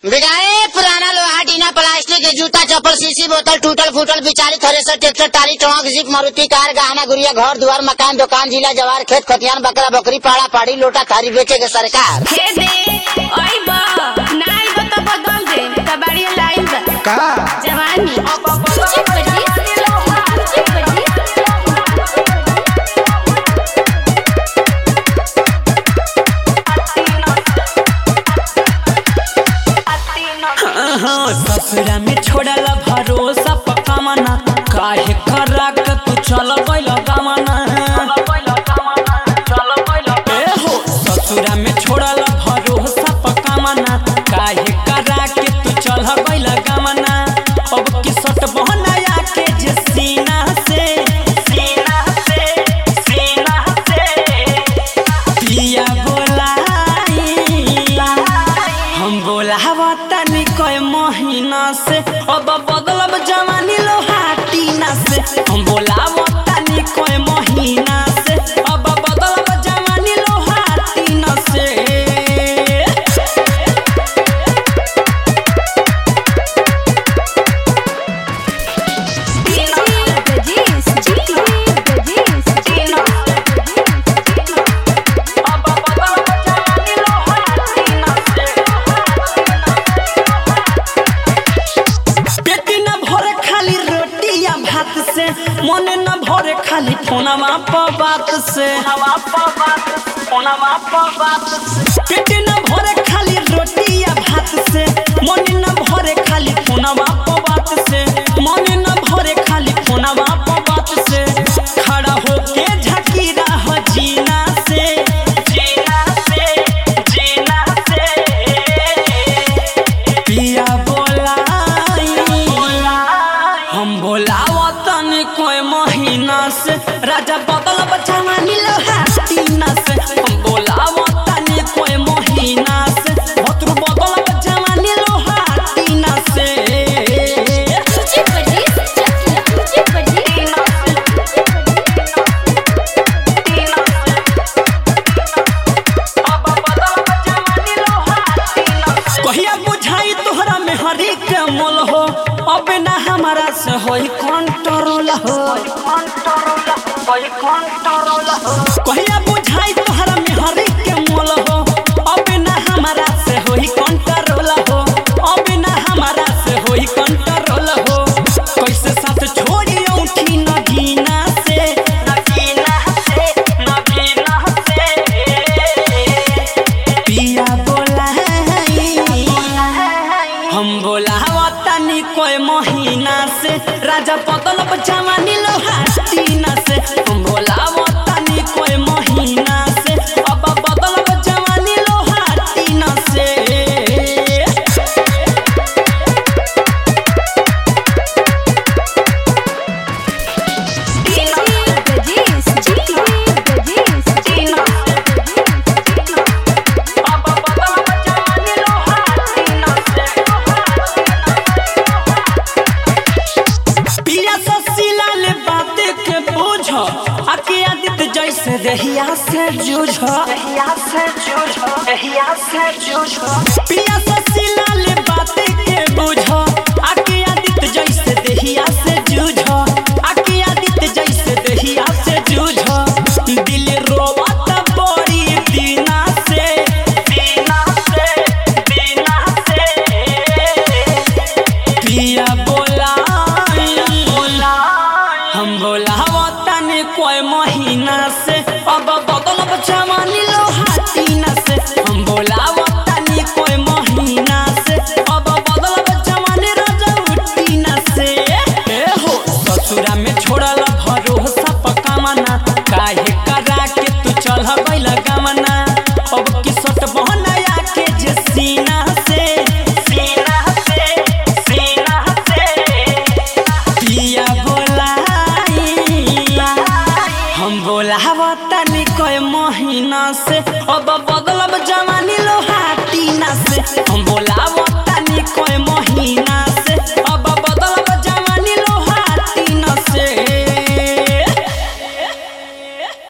बिगाए पुराना लोहा टीना प्लास्टिक के जूता चप्पल शीशी बोतल टूटल फूटल बिचारी thresher tractor trolley truck jeep Maruti car गहना गुड़िया घर दुआर मकान दुकान जिला जवार खेत खतियान बकरा बकरी पाड़ा पाड़ी लोटा थारी बेचे के सरकार हे दे ओइ बा ना आइब त बदल दे कबाड़िया लाइन बा का जवानी सूची बजी सूची बजी ससुरा में छोड़ला भरोसा पक्का मना काहे करा के तू चल गइल गमना ए हो ससुरा में छोड़ला भरोसा पक्का मना काहे करा के तू चल गइल गमना अब की सट बहनाया के जे सीना से सीना से सीना से पिया बोलाई हम बोलावा तनी कोई महीना से अब बदलब जवानी लोहाटीना से हम बोलावा तनी कोई महीना से अब बदलब जवानी लोहाटीना से बजी सूची बजी अब बदलब जवानी लोहाटीना से पेटी न भरे खाली रोटी या भात से मन न भरे खाली फोनवा पर बात से पेटी न भरे खाली रोटी या भात से मन न भरे खाली फोनवा पर बात से मन न भरे खाली फोनवा पर बात से खड़ा होके झकी रह जीना से जीना से जीना से पिया बोलाई हम बोलावा तनी कोई महीना से राजा बदल बचावा नीलो हाथीना से हम बोलावा तनी कोई महीना से भतरू बदल बचावा नीलो हाथीना से सूची बजी सूची बजी कहिया बुझाई तोहरा में हरी के मोल हो अब ना हमारा से होई कंट्रोल हो कहिया बुझाई तोहरा में हरी के मोल हो अब ना हमारा से होई कंट्रोल हो अब ना हमारा से होई कंट्रोल हो कैसे साथ छोड़ी उठी नगीना से नगीना से नगीना से पिया बोलाई हम बोलावा तनी कोई महीना से राजा पतल जवानी लोहाटीना से हम बोलावा तनी कोई महीना से अब बदल जवानी लोहाटीना से बजी सूची बजी अब बदल जवानी लोहाटीना से पिया ससीला ले बात के बोझ आके आदित जैसे रहिया से जूझ रहिया से जूझ रहिया से जूझ पिया ससीला ले बात के बोझ आके आदित जैसे रहिया से जूझ आके आदित जैसे रहिया से जूझ दिल रोवत बड़ी दीना से दीना से दीना से पिया बोलाई हम बोलावा तनी कोई महीना से अब बदल जवानी लोहाटीना से हम बोलावा तनी कोई महीना से अब बदल जवानी रजौटीना से ए हो ससुरा में छोड़ला भरोसा पक्का मना काहे करा के तू चल गइल गमना अब की सट बहनाया के जे सीना से सीना से सीना से पिया बोलाई हम बोलावा तनी कोई महीना से अब बदलब जवानी लोहाटीना से हम बोला